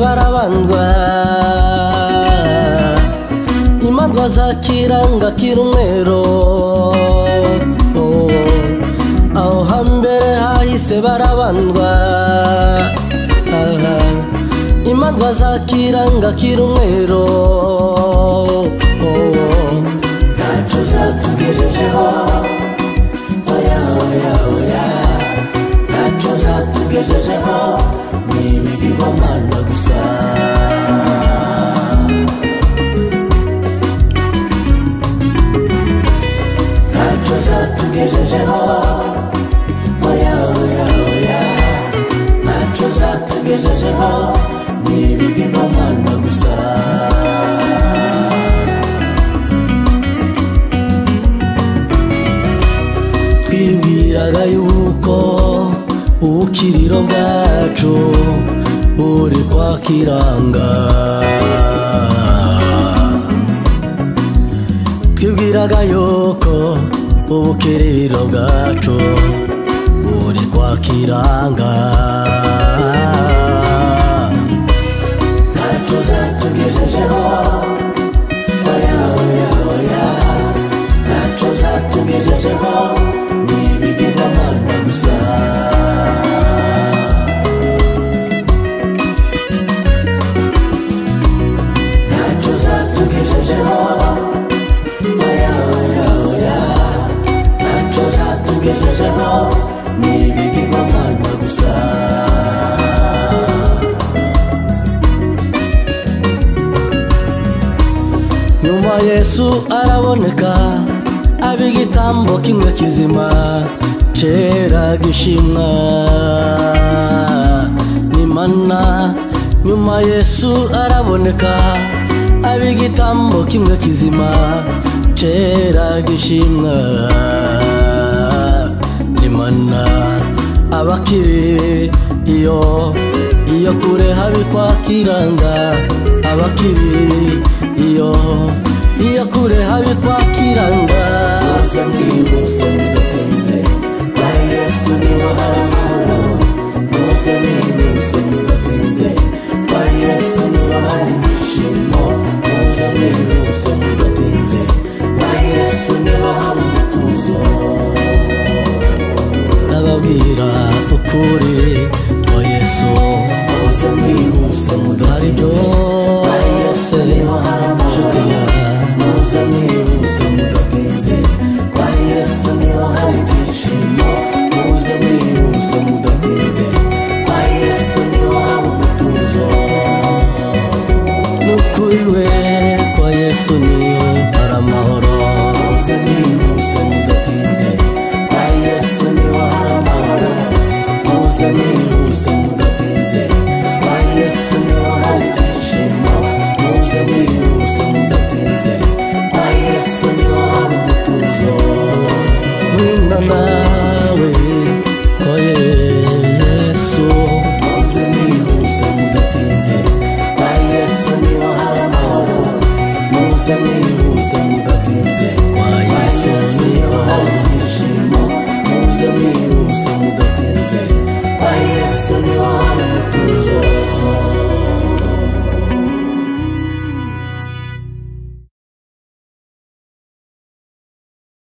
barabandwa imandwa za kiranga kirumwero Oh, aho hambere hahise barabandwa Aha. imandwa za kiranga kirumwero Oh, ntacyo zatugejejeho oya oya oya ntacyo zatugejejeho ni ibigirwamana gusa ntacyo zatugejejeho oya oya oya ntacyo zatugejejeho ni ibigirwamana gusa twibwiraga yuko ubukiriro bwacu buri kwa kiranga twibwiraga yuko ubukiriro bwacu buri kwa kiranga ntacyo zatugejejeho oya oya oya ntacyo zatugejejeho ni ibigirwamana gusa ntacyo zatugejejeho oya oya oya ntacyo zatugejejeho ni ibigirwamana gusa nyuma yesu araboneka aba igitambo kimwe kizima kera gishimwa n'imana nyuma yesu araboneka aba igitambo kimwe kizima kera gishimwa n'imana abakiri iyo iyo kure habi kwa kiranga abakiri iyo iyo kure habi kwa kiranga Uza mwihuse mudatinze Kwa Yesu niho hari amahoro Muze mwihuse mudatinze Kwa Yesu niho hari ibyishimo Muze mwihuse mudatinze Kwa Yesu niho hari umutuzo ndababwira ukuri ngo yesu Muze mwihuse hari mudatinze Kwa Yesu byose niho hari nshuti amahoro ya Muze mwihuse mudatinze Kwa Yesu niho hari ibyishimo Muze mwihuse mudatinze Kwa Yesu niho hari umutuzo n'ukuri we kwa yesu niyo hari amahoro Muze mwihuse mudatinze Kwa Yesu niho hari amahoro Muze mwihuse mudatinze Kwa Yesu niho hari ibyishimo Muze mwihuse mudatinze Kwa Yesu niho hari umutuzo mwina nawe kwa yesu Muze mwihuse mudatinze Kwa Yesu niho hari amahoro Muze mwihuse mudatinze Kwa Yesu niho hari ibyishimo Muze mwihuse mudatinze